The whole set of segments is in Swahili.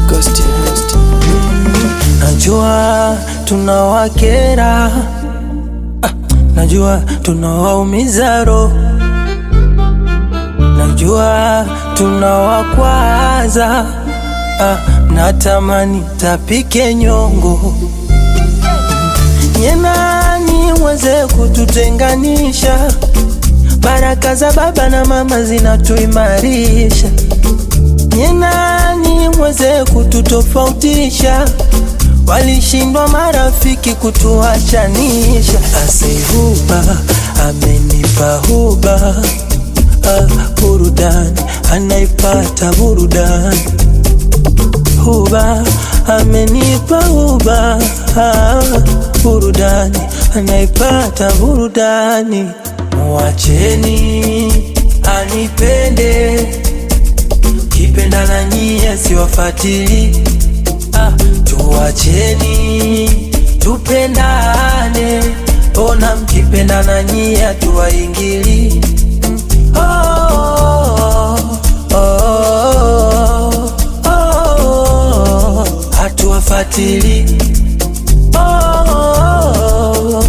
Ghost, ghost. Najua tunawakera, ah, najua tunawaumiza roho, najua tunawakwaza, ah, natamani tapike nyongo nyenani mweze kututenganisha. Baraka za baba na mama zinatuimarisha nyenani mweze kututofautisha, walishindwa marafiki kutuachanisha. Aseihuba amenipa huba, ah, burudani anaipata burudani, huba amenipa huba, ah, burudani anaipata burudani. Mwacheni anipende kipenda na nyie siwafatili ah, tuwacheni tupendane, ona mkipenda na nyie tuwaingili oh, oh, oh, oh, oh, hatuwafatili oh, oh,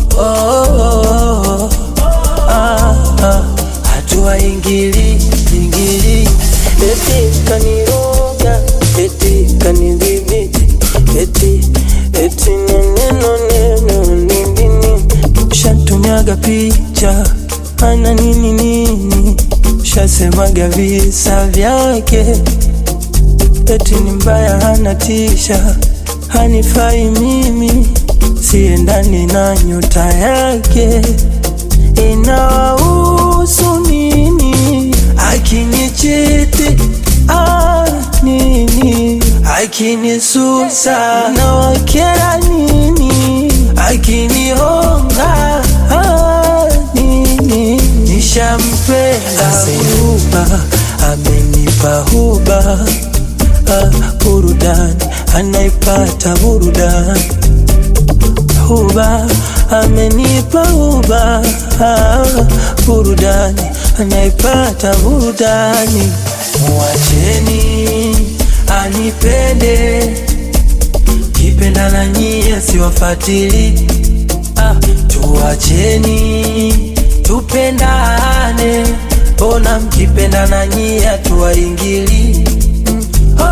oh, ah, ah, hatuwaingili ingili eti kaniroga eti kanidhibiti eti eti neneno neno nindini shatumiaga picha ana nini nini shasemaga visa vyake eti ni mbaya hana tisha hanifai mimi siendani na nyota yake inawahusu nini akinichiti ah, nini akinisusa na wakera nini akinihonga ah, nini nishampenda huba amenipa huba ah, burudani anaipata burudani huba amenipa huba ah, burudani anaipata burudani. Mwacheni anipende, kipenda na nyie siwafatili. Ah, tuwacheni tupendane, mbona mkipenda na nyie tuwaingili oh,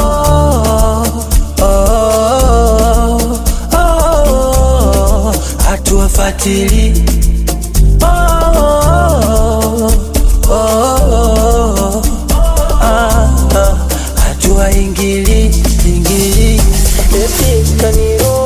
oh, oh, oh, oh, hatuwafatili oh, oh, oh, oh, ah, ah, hatuwaingili ingili eti kaniro